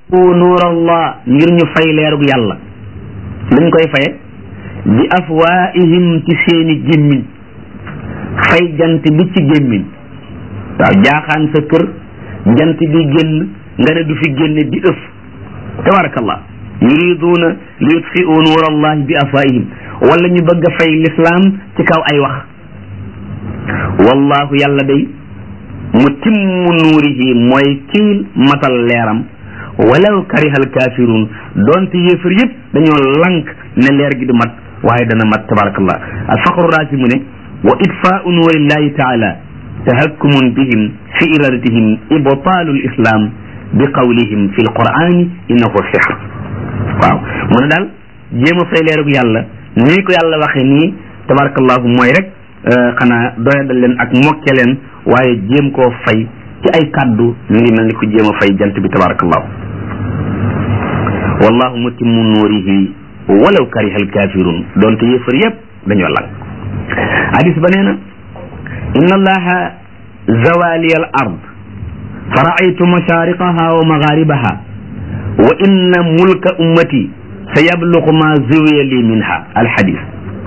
nuurallah ngir ñu fay leerug yàlla luñ koy faye bi afwaihim ci seeni gémmiñ fay jant bi ci gémmiñ waaw jaaxaan sa kër jant bi génn nga ne du fi génne di ëf tabarakallah yuriduuna li yutfiu nuur allahi bi afwaihim wala ñu bëgg a fay lislaam ci kaw ay wax wallahu yàlla day mutimmu nuurihi mooy kii matal leeram walaw karihal kafirun doonte yéefar yëpp dañoo lank ne leer gi du mat waaye dana mat tabarakallah alfaqru raasi mu ne wa itfaau nuurillahi taala tahakkumun bihim fi iradatihim ibtaalu lislam bi qawlihim fi lqurani innahu sihr waaw mu ne daal jéem a fay leerug yàlla nii ko yàlla waxe nii tabarakallahu mooy rek xanaa doyadal leen ak mokke leen waaye jéem koo fay ci ay kàddu mi ngi mel ni ku jéem a fay jant bi tabarakallahu wallahu mutimmu nuurihi walaw kariha alkafirun doonte yëfër yëpp dañoo lang hadis ba nee na inna allaha zawali al ard fa raaytu mashariqaha wa magharibaha wa inna mulka ummati sa yablugu ma zuwiya li minha alhadis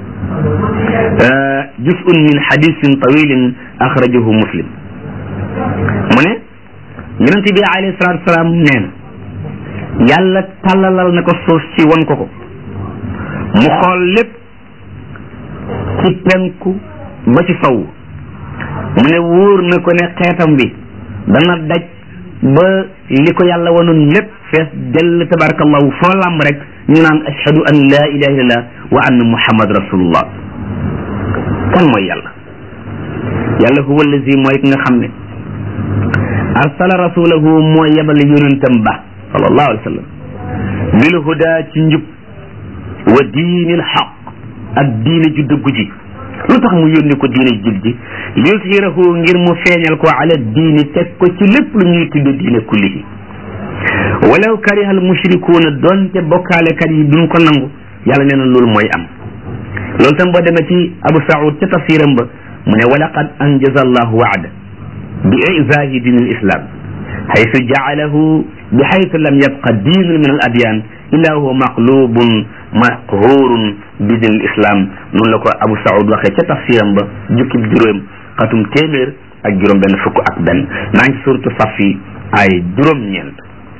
juz'un min hadisin tawilin axrajahu muslim mu ne yonent bi alayhi salatu wasalaam nee na yàlla tàllalal na ko suuf si won ko ko mu xool lépp ci penku ba ci sow mu ne wóor na ko ne xeetam bi dana daj ba li ko yàlla wanoon lépp fees dell tabarakallahu foo làmb rek ñu naan ashhadu an la ilaha illallah wa anna muhammad rasulullah kan mooy yàlla yàlla huwa allazi mooy ki nga xam ne arsala rasulahu mooy yebal yonentam ba sallallahu alayhi wa sallam bil huda ci njub wa diinil xaq ak diine ju dëggu ji lu tax mu yónni ko diine jub ji yushirahu ngir mu feeñal ko ala diini teg ko ci lépp lu ñuy tudde diine kullihi walaw karihal mushrikuuna doonte bokkaalekat yi duñ ko nangu yàlla nee na loolu mooy am loolu tam boo demee ci abu saud ca tafsiram ba mu ne walaqad anjaza allahu waada bi izaahi diin al islam xaytu jaalahu bi xaytu lam yabqa diinun min al adyan illa huwa maqlubun maqhurun bi diin al islam noonu la ko abu saud waxee ca tafsiram ba jukkib juróom xatum téeméer ak juróom benn fukk ak benn maa ngi suratu safi ay juróom-ñeent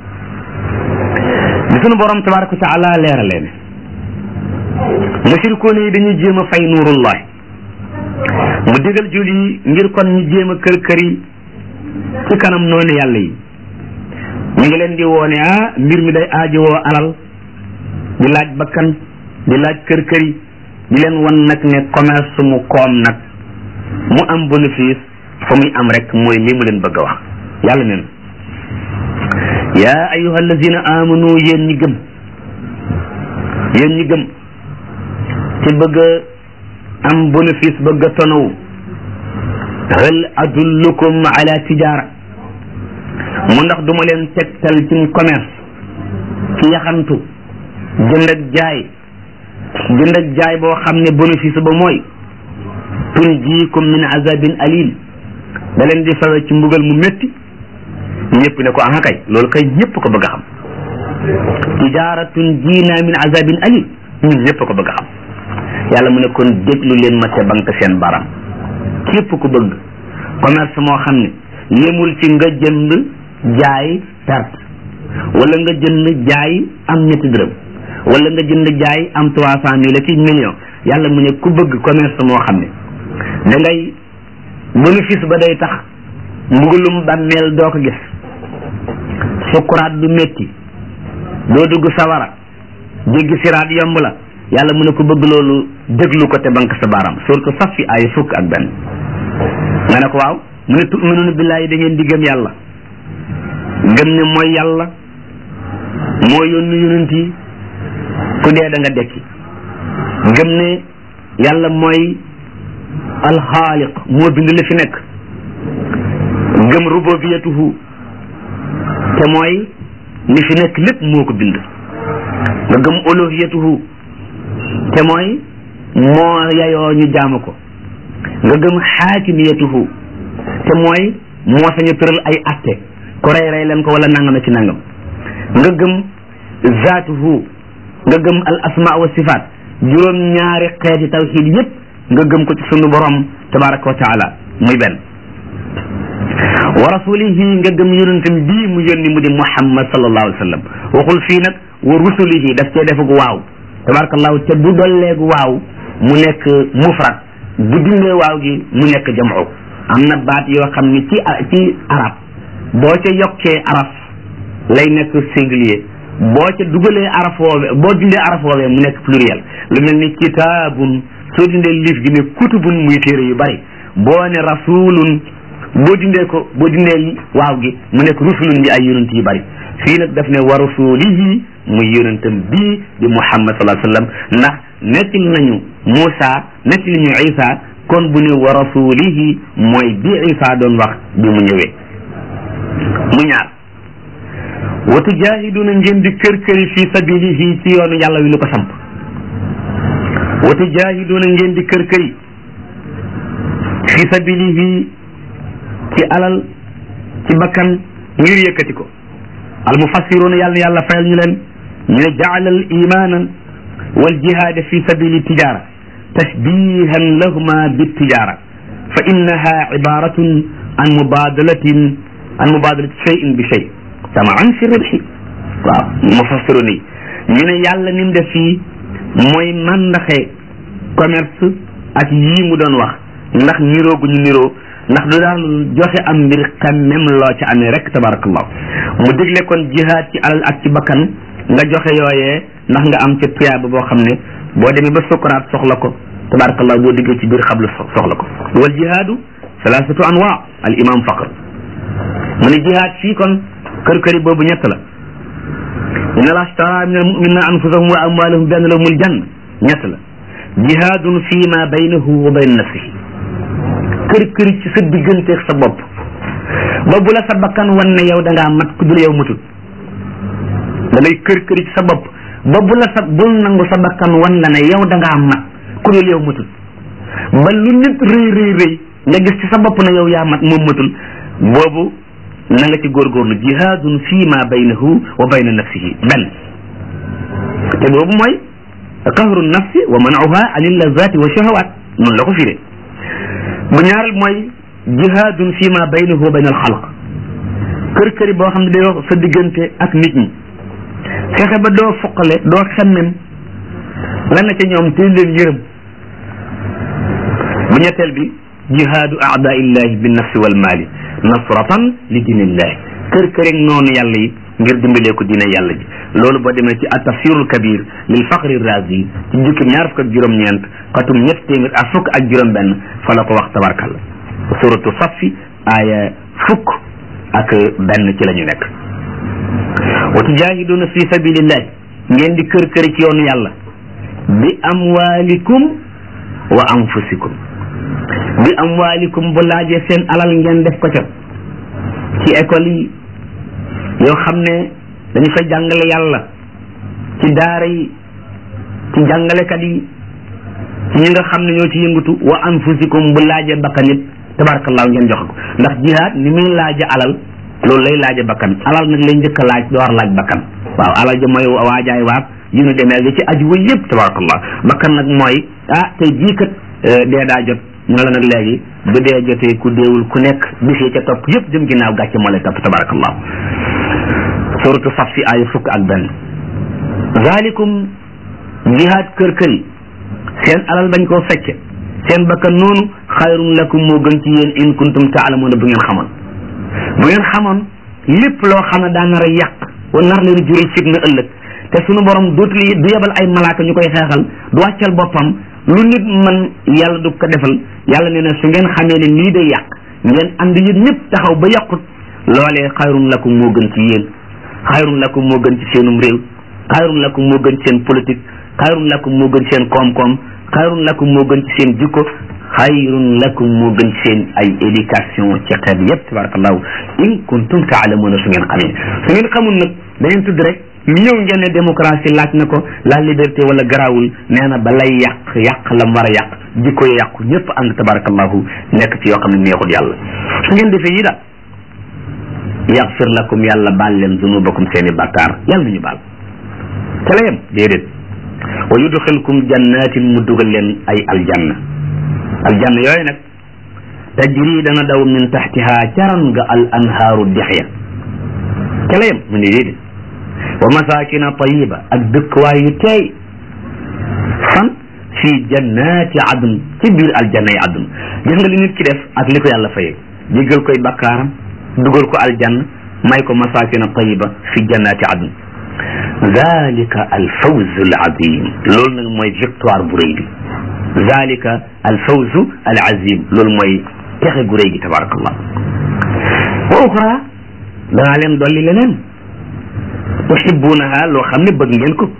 bi sunu borom tabaraka wa taala leeralee ne mushrikoon yi dañuy jéem a fay nuurullah mu digal jul yi ngir kon ñu jéem a kër kër yi ci kanam noonu yàlla yi ñu ngi leen di woone ah mbir mi day aajowoo alal di laaj bakkan di laaj kër kër yi di leen wan nag ne commerce mu koom nag mu am bénéfice fa muy am rek mooy li mu leen bëgg a wax yàlla neen yaa ayuha allazina amanu yéen ñi gëm yéen ñi gëm te bëgg a am bénéfice bëgg a tonawu hal adullukum ala tijara mu ndax duma leen tegtal ci commerce ci yaxantu jënd ak jaay jënd ak jaay boo xam ne bénéfice ba mooy tunjiikum min azabin alim da leen di fawe ci mbugal mu métti ñëpp ne ko aha kay loolu kay ñëpp ko bëgg a xam tijaratun jiina min azabin alim ñun ñëpp ko bëgg a xam yàlla mu ne kon déglu leen ma te banque seen baram képp ku bëgg commerce moo xam ne yemul ci nga jënd jaay perte wala nga jënd jaay am ñetti dërëm wala nga jënd jaay am trois cent mille ci million yàlla mu ne ku bëgg commerce moo xam ne da ngay bénéfice ba day tax mbugulum bàmmeel doo ko gis sukkuraat du métti doo dugg sawara jéggi siraat yomb la yàlla mu ne ko bëgg loolu déglu ko te banque sa baaraam surtout saf fi ay fukk ak benn nga ne ko waaw mu ne tuminuna billaahi da ngeen di gëm yàlla gëm ne mooy yàlla moo yónni yonent yi ku dee da nga dekki gëm ne yàlla mooy alxaaliq moo bind li fi nekk gëm rububiyatuhu te mooy li fi nekk lépp moo ko bind nga gëm uluhiyatuhu te mooy moo yayoo ñu jaamu ko nga gëm xaakimiyatuhu te mooy moo sañu tëral ay atte ko rey rey leen ko wala nangam ci nangam nga gëm zaatuhu nga gëm al asma wa sifaat juróom ñaari xeeti tawxiid yépp nga gëm ko ci sunu borom tabaraka wa taala muy benn wa rasulihi nga gëm yonentam bii mu yónni mu di muhammad sallallahu alayhi wa sallam waxul fii nag wa rusulihi daf cee defag waaw tabarakallahu te bu dolleegu waaw mu nekk mufrad bu dindee waaw gi mu nekk jamu am na baat yoo xam ni ci ci arab boo ca yokkee araf lay nekk singulier boo ca dugalee araf woowee boo dindee araf woowee mu nekk pluriel lu mel ni kitaabun soo dindee liif gi ne kutubun muy téere yu bari boo ne rasulun boo dindee ko boo dindee waaw gi mu nekk rusulun di ay yonent yu bari fii nag daf ne wa rasulihi muy yonentam bii di muhammad sallallahu alayhi wa sallam ndax nettali nañu Muusa nettali ñu Isa kon bu ne wa rasulihi mooy bi Isa doon wax bi mu ñëwee mu ñaar wa tujahiduna ngeen di kër këri fi sabilihi ci yoonu yàlla wi lu ko samp wa tujahiduna ngeen di kër këri fi sabilihi ci alal ci bakkan ngir yëkkati ko al mufassiruna yàlla na yàlla fayal ñu leen ñu ne jaala al imana wal jihada fi sabili tijara tashbihan lahuma bitijara fa innaha ibaratun an mubadalatin an mubadalati cheyin bi chey tamaan fi ribxi waaw mufassiruna yi ñu ne yàlla ni mu def fii mooy mandaxe commerce ak yii mu doon wax ndax niroo gu ñu niroo ndax du daal joxe am mbir xam même loo ci amee rek tabarakallah mu digle kon jihaad ci alal ak ci bakkan nga joxe yooyee ndax nga am ca tuyaaba boo xam ne boo demee ba sukuraat soxla ko tabarakallah boo diggee ci biir xablu soxla ko wal jihaadu salaasatu anwa al imam faqr mu ne jihaad fii kon kër këri boobu ñett la inna allah ashtara min al muminina anfusahum wa amwalahum bi anna lahumul janna ñett la jihaadun fi ma baynahu wa bayna nafsihi kër kër ci sa digganteeg sa bopp ba bu la sa bakkan wan ne yow da ngaa mat ku dul yow matul da ngay kër kër ci sa bopp ba bu la sa bul nangu sa bakkan wan la ne yow da ngaa mat ku dul yow matul ba lu nit rëy rëy rëy nga gis ci sa bopp ne yow yaa mat moom matul boobu na nga ci góorgóorlu jihaadun fii ma baynahu wa bayna nafsihi benn te boobu mooy qahru nafsi wa man'uha anil lazati wa shahawat noonu la ko firee bu ñaareel mooy jihaadun fi ma baynahu wa bayna al xalq kër këri boo xam ne day wax sa diggante ak nit ñi fexe ba doo foqale doo xemmem lan na ca ñoom te leen yërëm bu ñetteel bi jihaadu aadaillahi bi nafsi wal maali nasratan li dinillahi kër kërig noonu yàlla yi ngir dimbalee ko diine yàlla ji loolu boo demee ci atafsirul kabir lil faqri razi ci jukkim ñaar fukk ak juróom-ñeent xatum ñett téeméer ak fukk ak juróom-benn fa la ko wax tabarkalla suratu safi aaya fukk ak benn ci la ñu nekk wa tujahiduna fi sabilillahi ngeen di kër këri ci yoonu yàlla bi amwalikum wa anfusikum bi amwalikum bu laajee seen alal ngeen def ko ca ci école yi yoo xam ne dañu fay jàngale yàlla ci daara yi ci jàngalekat yi ci ñi nga xam ne ñoo ci yëngatu wa anfusikum bu laajee bakkan it tabarakallahu ngeen joxe ko ndax jihaad ni muy laaje alal loolu lay laaje bakkan alal nag lay njëkk a laaj door laaj bakkan waaw alal ja mooy waajaay waat yu nu demee li ci aju wa yëpp tabarakallah bakkan nag mooy ah tey jii kat dee daa jot ñu la nag léegi bu dee jotee ku deewul ku nekk bis yi ca topp yëpp jëm ginnaaw gàcce moo lay topp tabarakallah suratu saf fi aaya fukk ak benn zalikum jihaad kër kër yi seen alal bañ koo fecce seen bakkan noonu xayrun lakum moo gën ci yéen in kuntum taalamuuna bu ngeen xamoon bu ngeen xamoon lépp loo xam ne daa nar a yàq wa nar leen jural fitna ëllëg te sunu borom dootul du yebal ay malaaka ñu koy xeexal du wàccal boppam lu nit man yàlla du ko defal yàlla nee na su ngeen xamee ne lii day yàq ngeen ànd yéen ñëpp taxaw ba yàqut loolee xayrun lakum moo gën ci yéen xayrun lakum moo gën ci seenum réew xayrun lakum moo gën ci seen politique xayrun lakum moo gën ci seen koom-koom xayrun lakum moo gën ci seen jikko xayrun lakum moo gën ci seen ay éducation ci xeet yépp tabarakallahu in kuntum taalamuuna su ngeen xamee su ngeen xamul nag da ngeen tudd rek ñëw ngeen ne démocratie laaj na ko la liberté wala garaawul nee na ba lay yàq yàq la mu war a yàq jikko yi yàqu ñëpp ànd tabarakallahu nekk ci yoo xam ne neexul yàlla su ngeen defee yi daal yaxfir lakum yàlla baal leen zunubakum seeni bàkkaar yàlla nañu baal ca la yem déedéet wa yudxilkum jannatin mu dugal leen ay aljanna aljanna yooyu nag tajri dana daw min taxtiha caran nga al anhaaru dexya ca la yem mu ne déedéet wa masakina tayiba ak dëkkuwaay yu teey fan fii jannati adun ci biir aljanna yi adun gis nga li nit ki def ak li ko yàlla fayee jéggal koy bakkaaram dugal ko aljanna may ko masakina tayiba fi jannati adun zalika al fawz al azim loolu nag mooy victoire bu rëy bi zalika al fawz al azim loolu mooy texe gu rëy gi tabarakallah wa uxra danaa leen dolli leneen tuhibbunaha loo xam ne bëgg ngeen ko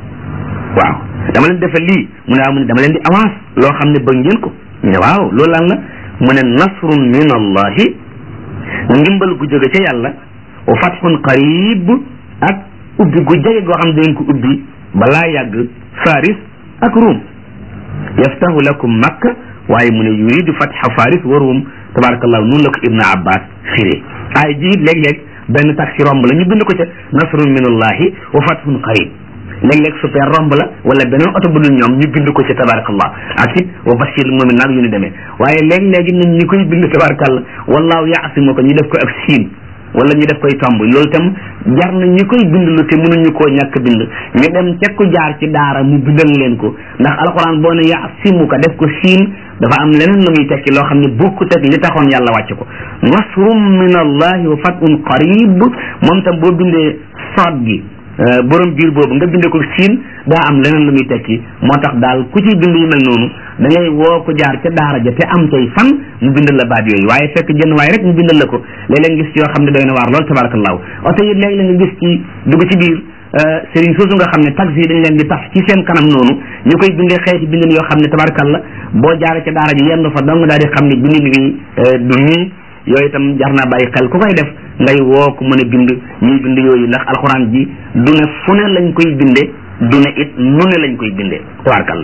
waaw dama leen defal lii mu ne waaw mu ne dama leen di avance loo xam ne bëgg ngeen ko ñu ne waaw loolu lan la mu ne nasrun min allahi ndimbal gu jóge ca yàlla wa fathun qarib ak ubbi gu jege goo xam ne dangeen ko ubbi balaa yàgg faris ak ruum yaftahu lakum makka waaye mu ne yuridu fatha faris wa ruum tabarakallahu noonu la ko ibnu abbas firee ay ji léeg-léeg benn taxi romb la ñu bind ko ca nasrun min allahi wa fathun qarib léeg-léeg super romb la wala beneen oto bu dul ñoom ñu bind ko ci tabarakallah ak it wa bashir moomin naag yu ni demee waaye léeg-léegi nañ ñi koy bind tabarakallah wallaahu yaasimu ko ñu def ko ak siin wala ñu def koy tomb loolu itam jar na ñi koy bind lu te mënuñu koo ñàkk bind ñu dem ca ku jaar ci daara mu bindal leen ko ndax alquran boo ne yaasimu ko def ko siin dafa am leneen lu muy tekki loo xam ne bokkut ak li taxoon yàlla wàcc ko nasrum min allahi wa fatun qarib moom tam boo bindee soot gi borom biir boobu nga binde ko siin daa am leneen lu muy tekki moo tax daal ku ci bind yu mel noonu da ngay woo ko jaar ca daara ja te am tey fan mu bindal la baat yooyu waaye fekk jënn waaye rek mu bindal la ko léeg-léeg nga gis yoo xam ne doy na waar lool tabarakallahu oto yi léeg-léeg nga gis ci dugg ci biir sëriñ soosu nga xam ne taxi yi dañ leen di taf ci seen kanam noonu ñu koy bindee xeeti bindin yoo xam ne tabarakallah boo jaaree ca daara ji yenn fa dong daal di xam ne bindin bi du nii yooyu itam jar naa bàyyi xel ku koy def ngay woo ko mën a bind ñuy bind yooyu ndax alxuraan ji du ne fu ne lañ koy binde du ne it nu ne lañ koy binde tabaarkalla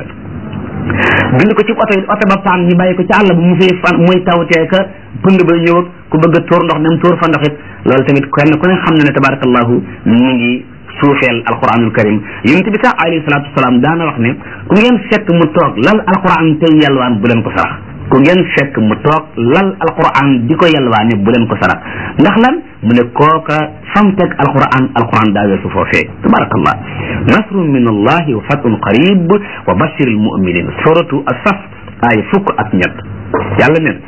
bind ko ci oto it oto ba paan ñu bàyyi ko ci àll bu mu fee fan muy tawtee ka pënd ba ñëw ak ku bëgg a tóor ndox dem tóor fa ndox it loolu tamit kenn ku ne xam na ne tabaarakallahu mu ngi suufeel alquranul karim yonent bi sax alayhi salaatu wasalaam daana wax ne ku ngeen fekk mu toog lal alquran tey yalwaan bu leen ko sarax ku ngeen fekk mu toog lal alquran di ko yalwaane bu leen ko sarax ndax lan mu ne kooka fam teg alquran alquran daa weesu foofee tabarakallah nasrun min allahi wa fatun qarib wa bashir almuminin suratu asaf ay fukk ak ñett yàlla nen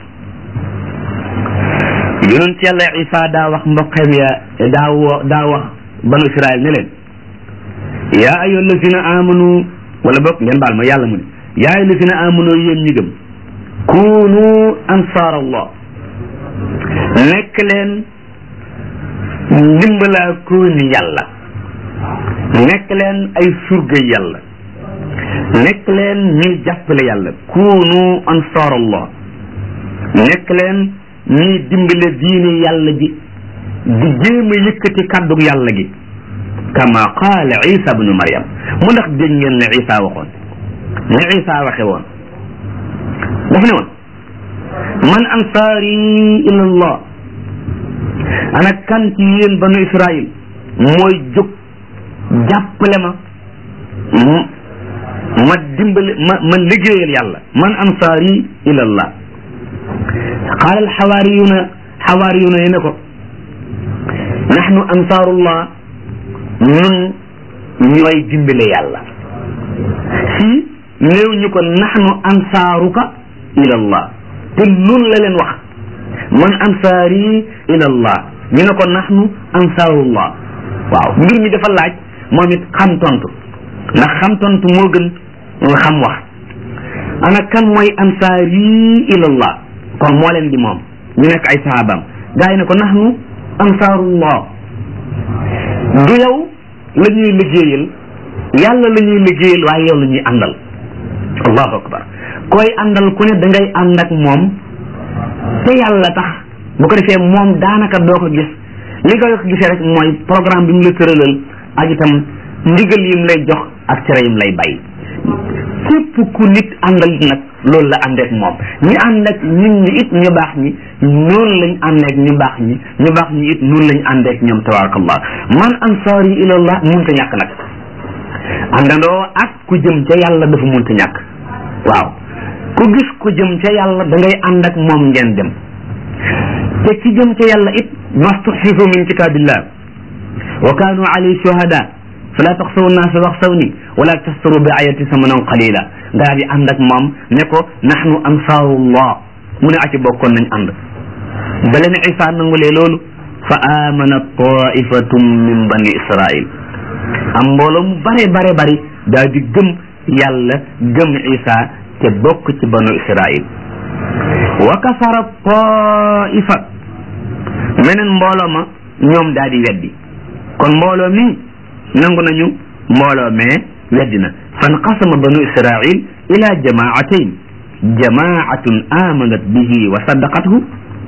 yonent yàlla isa daa wax mboqem ya daa wo daa wax banu israel ne leen yaa ayyuha allazina amanu wala bokk ngeen baal ma yàlla mu ne yaa ayyuha allazina amanu yéen ñi gëm kunu ansaar allah nekk leen ndimbalaa kooni yàlla nekk leen ay surga yàlla nekk leen ñuy jàppale yàlla kunu ansaar allah nekk leen ñuy dimbale diine yàlla ji di jéem a yëkkati kàddug yàlla gi kama qaala isa bnu maryam mu ndax dégg ngeen ne isa waxoon ne isa waxe woon daf ne woon man ansaari ila allah ana kan ci yéen banu israil mooy jóg jàppale ma ma dimbale ma ma liggéeyal yàlla man ansaari ila allah qaala alxawaariyuna xawaariyuna yi ne ko nahnu ansaarullah ñun ñooy dimbale yàlla fii néew ñu ko nahnu ansaaruka ila allah te nun la leen wax man ansaari ila allah ñu ne ko nahnu ansaarullah waaw mbir mi dafa laaj moom it xam tontu ndax xam tontu moo gën nga xam wax ana kan mooy ansaari ila allah kon moo leen di moom ñu nekk ay sahabaam gaa yi ne ko nahnu ansaarullah du yow la ñuy liggéeyal yàlla la ñuy liggéeyal waaye yow la ñuy àndal allahu akbar koy àndal ku ne da ngay ànd ak moom te yàlla tax bu ko defee moom daanaka doo ko gis li nga ko gisee rek mooy programme bi mu la tëralal ak itam ndigal yim lay jox ak cere yim lay bay képp ku nit àndal nag loolu la àndeek moom ñi ànd ak nit ñi it ñu baax ñi noonu lañ àndeek ñu baax ñi ñu baax ñi it noonu lañ àndeek ñoom tabarakallah man ansaari ilallah munta ñàkk nag àndandoo ak ku jëm ca yàlla dafa munta ñàkk waaw ku gis ku jëm ca yàlla da ngay ànd ak moom ngeen dem te ki jëm ca yàlla it mastuxfifu min kitabillah wa kaanu alayhi shuhada fala taxsaw naasa waxsawni wala tastaru bi ayati samanan qalila nga daal di ànd ak moom ne ko nahnu ansaarullah mu ne aci bokkoon nañ ànd ba leen isa nangulee loolu fa amana taifatum min bani israil am mbooloo mu bare bare bari daal di gëm yàlla gëm isa te bokk ci banu israil wa kafara taifa meneen mbooloo ma ñoom daal di weddi kon mbooloo mi nangu nañu mbooloo mee weddi na fanqasama banu israil ila jamaatayn jamaatun amanat bihi wa saddaqathu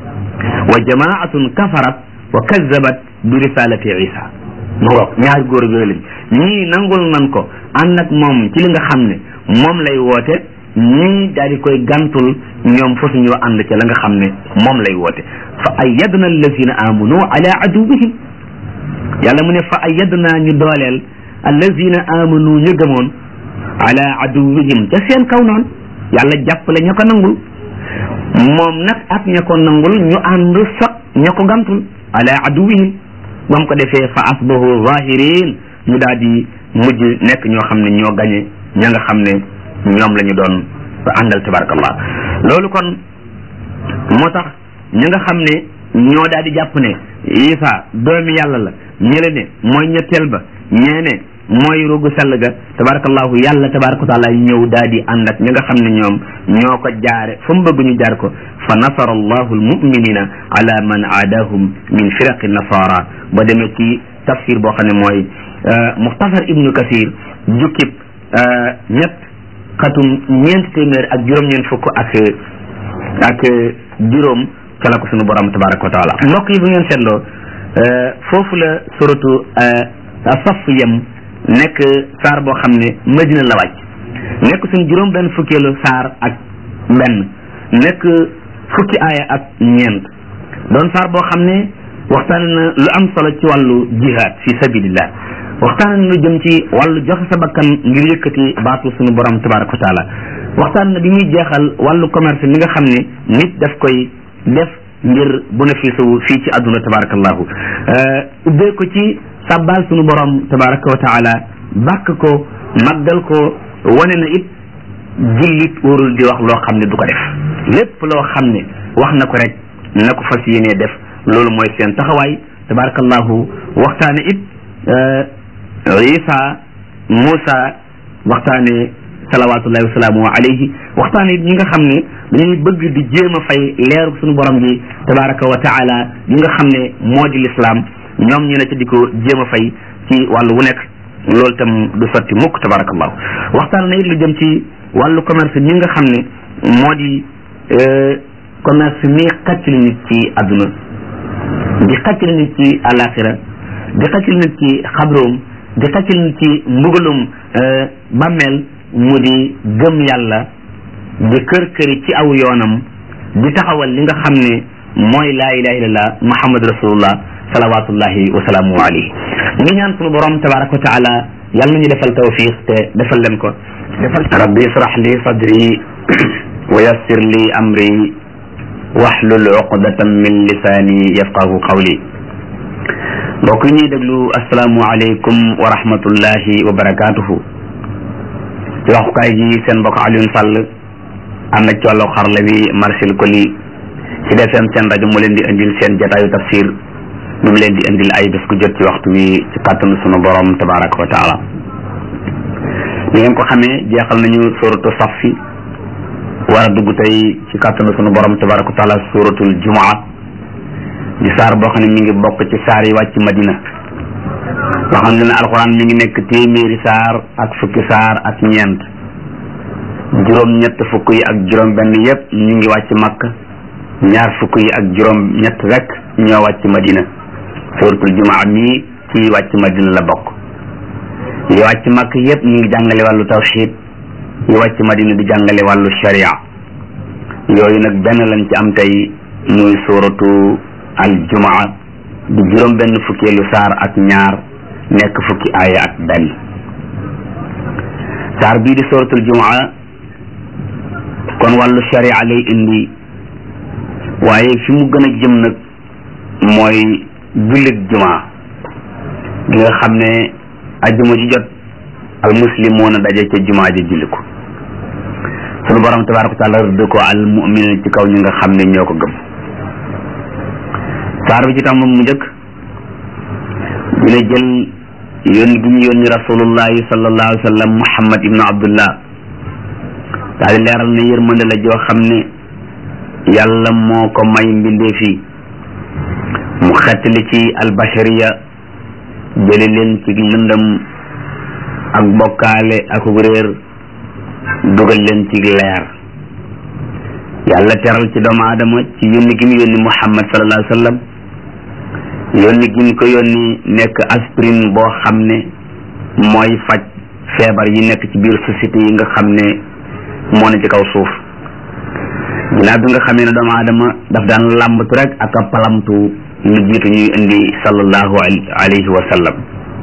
wa jamaatun kafarat wa kazzabat bi risalati isa mu ngoog ñaari góor yooyu lañ ñii nangul nan ko ànd ak moom ci li nga xam ne moom lay woote ñii daal di koy gantul ñoom fa suñoo ànd ca la nga xam ne moom lay woote fa ayyadna allazina amanu ala aduwihim yàlla mu ne fa ayyadna ñu dooleel allazina amanu ñu gëmoon ala aduwihim ca seen kaw noonu yàlla jàppale ña ko nangul moom nag ak ña ko nangul ñu ànd sot ña ko gantul ala aduwihim ba mu ko defee fa asbahu zahirin ñu daal di mujj nekk ñoo xam ne ñoo gañe ña nga xam ne ñoom la ñu doon àndal tabarakallah loolu kon moo tax ña nga xam ne ñoo daal di jàpp ne Isa doomi yàlla la ñële ne mooy ñetteel ba ñee ne mooy rugu sell ga tabarakallahu yàlla tabaraka taala ñëw daal di ànd ak ña nga xam ne ñoom ñoo ko jaare fa mu bëgg ñu jaar ko fa nasara allahu almuminina ala man aadahum min firaqi nasara ba demee ci tafsir boo xam ne mooy muxtasar ibnu kasir jukkib ñett xatum ñeent téeméer ak juróom-ñeent fukk ak ak juróom ca la ko sunu borom tabaraka wa taala mbokk yi bu ngeen seetloo foofu la suratu saf yem nekk saar boo xam ne madina la wàcc nekk suñ juróom benn fukkeelu saar ak benn nekk fukki aaya ak ñeent doon saar boo xam ne waxtaan na lu am solo ci wàllu jihad fi sabilillah waxtaan na lu jëm ci wàllu joxe sa bakkan ngir yëkkati baatu suñu borom tabaraka wa taala waxtaan na bi muy jeexal wàllu commerce mi nga xam ne nit daf koy def ngir bénéfice wu fii ci àdduna tabarakallahu ubbee ko ci sabbal suñu borom tabaraka wa taala bàkk ko màggal ko wane na it jullit warul di wax loo xam ne du ko def lépp loo xam ne wax na ko rek na ko fas yéenee def loolu mooy seen taxawaay tabarakallahu waxtaane it isa Moussa waxtaane salawatullahi wasalaamu alayhi waxtaane it ñi nga xam ne dañuy bëgg di jéem a fay leeru suñu borom bi tabaraka wa taala yi nga xam ne moo di lislaam ñoom ñu ne ca di ko jéem a fay ci wàllu wu nekk loolu tam du sotti mukk tabarakallahu waxtaan na it lu jëm ci wàllu commerce ñi nga xam ne moo di commerce mi xaccali nit ci àdduna di xaccali nit ci àllaaxira di xaccali nit ci xabroom di xaccali nit ci mbugalum bàmmeel mu di gëm yàlla di kër këri ci aw yoonam di taxawal li nga xam ne mooy laa ilaha illallah muhammad rasulullah salawatullahi wa salaamu alayhi ngi ñaan sunu borom tabaraka wa taala yàlla nañu defal tawfiq te defal leen ko defal rabbi israh li sadri wa yassir li amri wahlul uqdatan min lisani yafqahu qawli mbokk yi ñuy déglu asalaamu aleykum wa rahmatullahi wa barakatuhu ci waxukaay gi seen mbokk Alioune Sall am na ci wàllu xarala bi Marcel Koli ci DFM seen rajo mu leen di indil seen jataayu tafsir bi mu leen di indil ay bés ku jot ci waxtu wi ci kàttanu sunu borom tabaraka wa taala ni ngeen ko xamee jeexal nañu suratu safi war a dugg tey ci kàttanu sunu borom tabaraka wa taala suratul jumaa di saar boo xam ne mi ngi bokk ci saar yi wàcc madina loo xam ne ne alxuraan mi ngi nekk téeméeri saar ak fukki saar ak ñeent juróom ñett fukk yi ak juróom benn yépp ñu ngi wàcc makk ñaar fukk yi ak juróom ñett rek ñoo wàcc madina suratul jumaa mi ci wàcc madina la bokk yi wàcc makk yépp ñu ngi jàngale wàllu tawxid yi wàcc madina di jàngale wàllu sharia yooyu nag benn lañ ci am tey muy suuratu al jumaa di juróom benn fukkeelu saar ak ñaar nekk fukki aaya ak benn saar bii di suuratul jumaa kon wàllu sharia lay indi waaye fi mu gën a jëm nag mooy jullit jumaa bi nga xam ne ajjuma ji jot al muslimoon a daje ca jumaa ji julli ko sunu borom tabaraka wa taala rëdd ko al mu'minin ci kaw ñi nga xam ne ñoo ko gëm saar bi ci tam mu njëkk dina jël yónni gi ñu yónni rasulullahi sallallahu alayhi wa sallam muhammad ibnu abdullah daal di leeral ne yërmande la joo xam ne yàlla moo ko may mbindee fii mu xettali ci albashariya jële leen ci lëndëm ak bokkaale ak réer dugal leen ci leer yàlla teral ci doomu aadama ci yónni gi mu yónni muhammad sallallahu alayhi wa sallam yónni gi mu ko yónni nekk aspirine boo xam ne mooy faj feebar yi nekk ci biir société yi nga xam ne moo ne ci kaw suuf ginnaaw bi nga xamee ne doomu aadama daf daan làmbatu rek ak a palamtu lu jiitu ñuy indi sallallahu alayhi wa sallam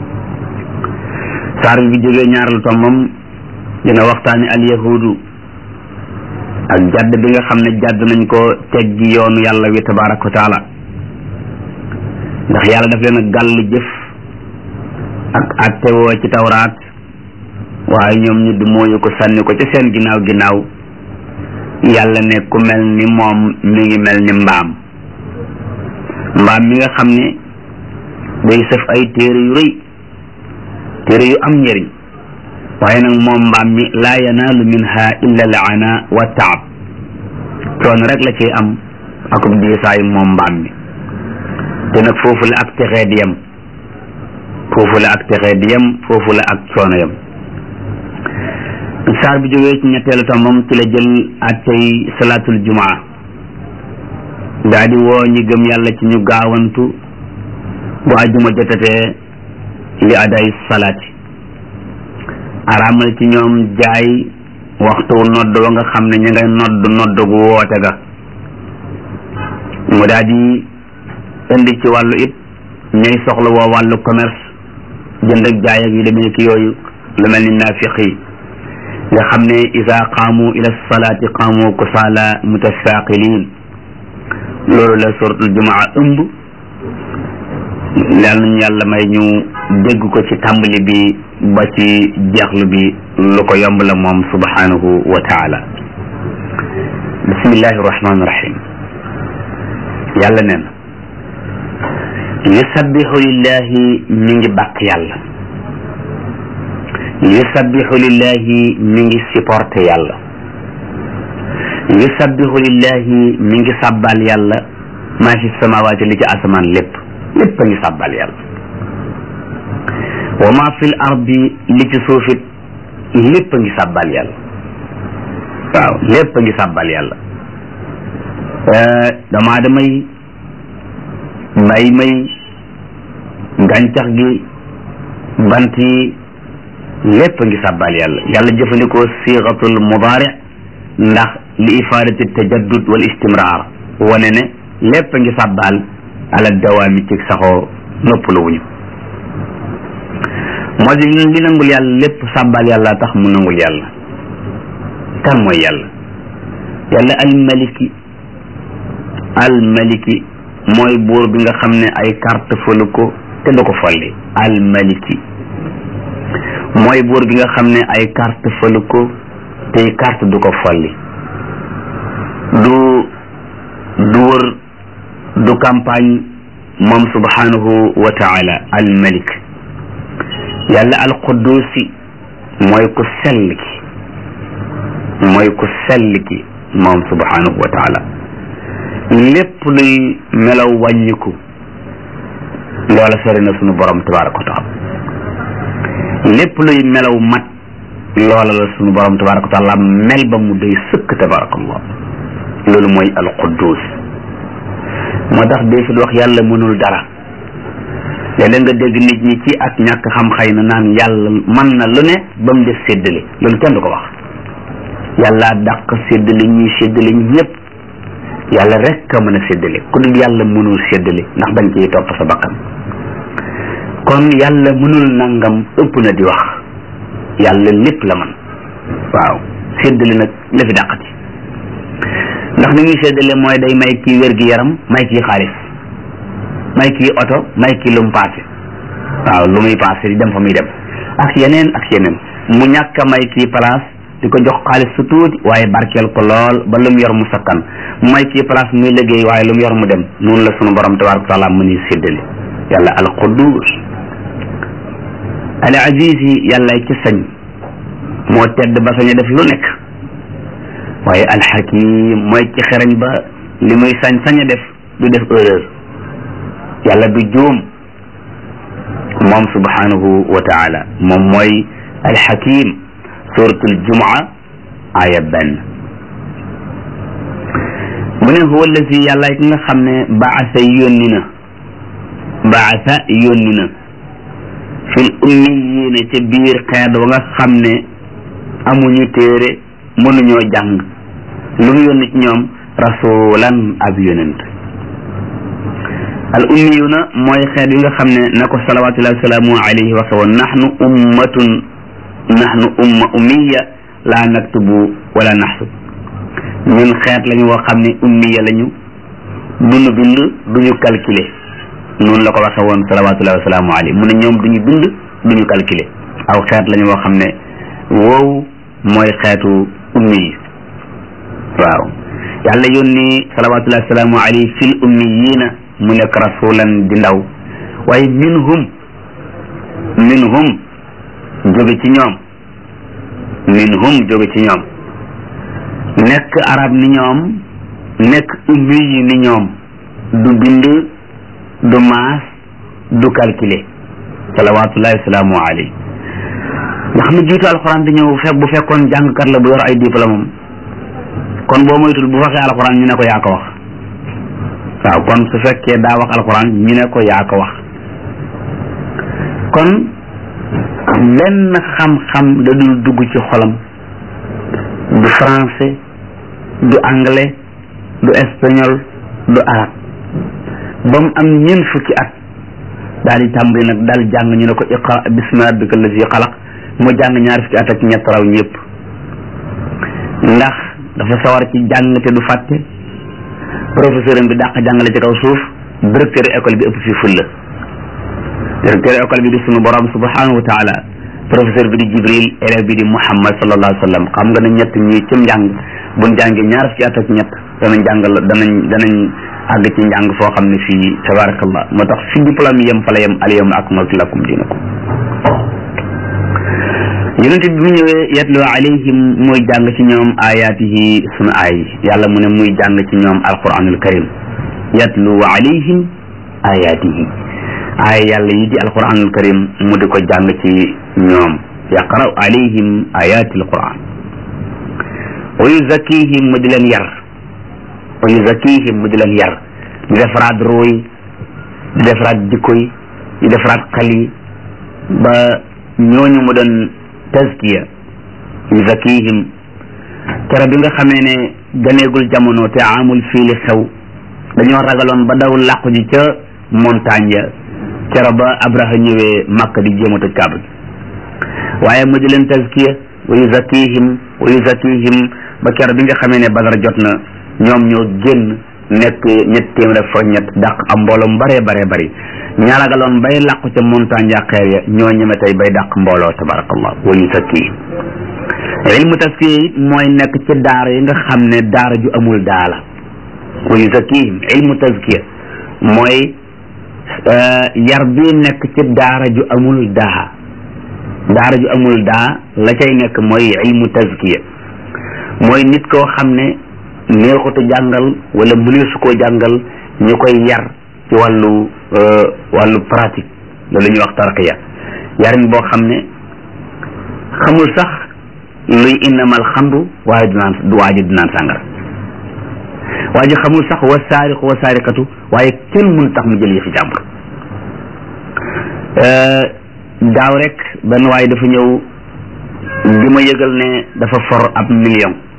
saar bi jógee ñaareelu tombam dina waxtaani al yahudu ak jàdd bi nga xam ne jàdd nañ ko teggi yoonu yàlla wi tabaraka wa taala ndax yàlla daf leen a gàll jëf ak attewoo ci tawraat waaye ñoom ñu du mooyu ko sànni ko ca seen ginnaaw ginnaaw yàlla ne ku mel ni moom mi ngi mel ni mbaam mbaam mi nga xam ne day sëf ay téere yu rëy téere yu am njëriñ waaye nag moom mbaam mi laa yanaalu minha illa laana wa taab coono rek la ciy am akub diisaayu moom mbaam mi te nag foofu la ak texee di yem foofu la ak texee di yem foofu la ak coono yem saar bi jógee ci ñetteelu tombam ci la jël attey salaatul jumaa daa di woo ñi gëm yàlla ci ñu gaawantu bu ajjuma jotatee li aday salaati araamal ci ñoom jaay waxtu nodd wa nga xam ne ñu ngay nodd nodd gu woote ga mu daa di indi ci wàllu it ñay soxla woo wàllu commerce jënd ak jaay ak yu demee ki yooyu lu mel ni naafiq yi nga xam ne isa qaamu ila salaati qaamu kusaala mutasaaqiliin loolu la suratul jumaa ëmb yal nañu yàlla may ñu dégg ko ci tàmbali bi ba ci jeexlu bi lu ko yomb la moom subhanahu wa taala bismillahi rahmaani rahim yàlla neen yusabbihu lillahi mi ngi bàkk yàlla yusabbihu lillahi mi ngi supporté yàlla yusabbihu lillahi mi ngi sàbbal yàlla maa fi samawaati li ci asamaan lépp lépp a ngi sàbbal yàlla wa maa fil ardi li ci suufit lépp a ngi sàbbal yàlla waaw lépp a ngi sàbbal yàlla damaa damay mbay may gàncax gi bant yi lépp a ngi sàbbal yàlla yàlla jëfandikoo siixatul mudaari ndax li ifaadati tajaddud wal istimraar wane ne lépp a ngi sàbbal ala dawaami ci saxoo noppalu wuñu moo di li nangul yàlla lépp sàbbal yàlla tax mu nangul yàlla kan mooy yàlla yàlla almaliki almaliki mooy buur bi nga xam ne ay carte fëlu ko te du ko folli almaliki mooy buur bi nga xam ne ay carte fëlu ko te carte du ko folli du du wër du campagne moom subhanahu wa taala almalik yàlla alqudusi mooy ku sell ki mooy ku sell ki moom subhanahu wa taala lépp luy melaw wàññiku loola sori na sunu borom tabaraka wa taala lépp luy melaw mat loola la sunu borom tabaraka wa taala mel ba mu doy sëkk tabarakallah loolu mooy alquddus moo tax dee fi wax yàlla mënul dara léeg-léeg nga dégg nit ñi ci ak ñàkk xam xëy na naan yàlla mën na lu ne ba mu def séddale loolu kenn du ko wax yàlla dàq séddale ñuy séddale ñëpp yàlla rek a mën a séddale ku dul yàlla mënul séddale ndax dañ ciy topp sa bakkan kon yàlla mënul nangam ëpp na di wax yàlla lépp la man waaw séddale nag la fi dàqati ndax ni muy séddale mooy day may kii wér gi yaram may kii xaalis may kii oto may kii lu mu paase waaw lu muy paase di dem fa muy dem ak yeneen ak yeneen mu ñàkk a may kii place di ko jox xaalis su tuuti waaye barkeel ko lool ba lu mu yor mu sakkan mu may kii place muy liggéey waaye lu mu yor mu dem noonu la sunu borom tabaraka wa taala mu ni séddale yàlla al quddus al aziz yi yàlla ci sañ moo tedd ba sañ a def lu nekk waaye al hakim mooy ci xereñ ba li muy sañ sañ a def du def erreur yàlla du juum moom subhanahu wa taala moom mooy al hakim suratul jumaa aya benn mu ne huwa allazi yàlla ki nga xam ne baasa yónni na baasa yónni na fil ummiyiina ca biir xeet wa nga xam ne amuñu téere mënuñoo jàng lu mu yónni ci ñoom rasulan ab yonent al ummiyuuna mooy xeet yi nga xam ne na ko salawatullahi wasalaamu alayhi waxe woon nahnu ummatun nahnu umma ummiya laa naktubu wala naxsub ñun xeet lañu woo xam ne ummiya lañu duñu bind duñu calculer noonu la ko waxe woon salawatullahi wasalaamu alayhi mu ne ñoom duñu bind duñu calculer aw xeet lañu woo xam ne woowu mooy xeetu ummi yi waaw yàlla yónni salawatullahi wasalaamu alayhi fil ummiyiina mu nekk rasulan di ndaw waaye minhum minhum jóge ci ñoom minhum jóge ci ñoom nekk arab ni ñoom nekk ummi yi ni ñoom du bind du maas du calculer salawatullahi wasalaamu alayhi nga xam ne jiitu alxuraan di ñëw fekk bu fekkoon jàngkat la bu yor ay diplôme kon boo moytul bu waxee alxuraan ñu ne ko yaa ko wax waaw kon su fekkee daa wax alxuraan ñu ne ko yaa ko wax kon benn xam-xam da dul dugg ci xolam du français du anglais du espagnol du arab ba mu am ñeent fukki at daal di tàmbali nag daal jàng ñu ne ko iqra bismi rabbika allazi xalaq mu jàng ñaar fukki at ak ñett raw ñëpp ndax dafa sawar ci jàng te du fàtte professeur bi dàq jàngale ci kaw suuf directeur école bi ëpp fi fulla directeur école bi di sunu borom subhanahu wa taala professeur bi di jibril élève bi di muhammad sallallahu alayhi wa sallam xam nga ne ñett ñi ci njàng buñ jàngee ñaar fukki at ak ñett danañ jàngal danañ danañ àgg ci njàng foo xam ne fii tabarakallah moo tax fi diplôme yem fa la yem al yawma akmaltu lakum dinakum yonent bi mu ñëwee yatlu alayhim muy jàng ci ñoom ayaatihi sunu aay yàlla mu ne muy jàng ci ñoom alquranul karim yatlu alayhim ayaatihi aay yàlla yi di alquranul karim mu di ko jàng ci ñoom yaqra'u alayhim ayaati alquran wa yuzakkihim mu di leen yar wa yuzakkihim mu di leen yar di defaraat ruuy di defaraat jikko yi di defaraat xel yi ba ñooñu mu doon tazkiya yuzakkihim kere bi nga xamee ne ganeegul jamono te amul fiili xew dañoo ragaloon ba daw làqu ji ca montagne ya kere ba abraha ñëwee màkk di jéem a tëj kaaba gi waaye mu di leen tazkiya wa yuzakkihim wa yuzakkihim ba kere bi nga xamee ne badar jot na ñoom ñoo génn nekk ñett téeméer fa ñett dàq am mbooloo mu baree baree bari ña ragaloon bay làqu ca montagne ya xeer ya ñoo ñeme tey bay dàq mbooloo tabarakallah wa yuzakkihim ilmu taskiya it mooy nekk ci daara yi nga xam ne daara ju amul daala wa yuzakkihim ilmu taskiya mooy yar bi nekk ci daara ju amul daa daara ju amul daa la cay nekk mooy ilmu taskiya mooy nit koo xam ne neexutu jàngal wala mëneesu koo jàngal ñu koy yar ci wàllu wàllu pratique loolu ñuy wax tarqiya yarin boo xam ne xamul sax luy innamal xamru waaye du naan du waaji du naan sàngara waa ji xamul sax wa saariqu wa saariqatu waaye kenn mun tax mu jël yëfi jàmbur daaw rek benn waaye dafa ñëw di ma yëgal ne dafa for ab million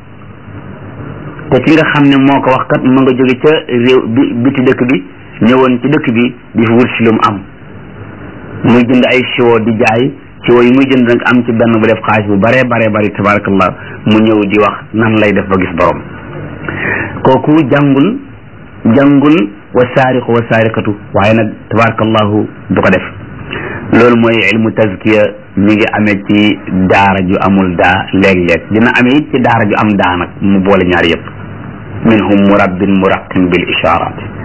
te ki nga xam ne moo ko wax kat ma nga jóge ca réew bi biti dëkk bi ñëwoon ci dëkk bi di fi wut si lu mu am muy jënd ay siwo di jaay siwo yi muy jënd nag am ci benn bu def xaalis bu bare bare bari tabarakallah mu ñëw di wax nan lay def ba gis borom kooku jàngul jàngul wa saariqu wa saariqatu waaye nag tabarakallahu du ko def loolu mooy ilmu tazkiya mi ngi amee ci daara ju amul daa léeg-léeg dina amee it ci daara ju am daa nag mu boole ñaar yëpp minhum murabbin muraqin bil isharat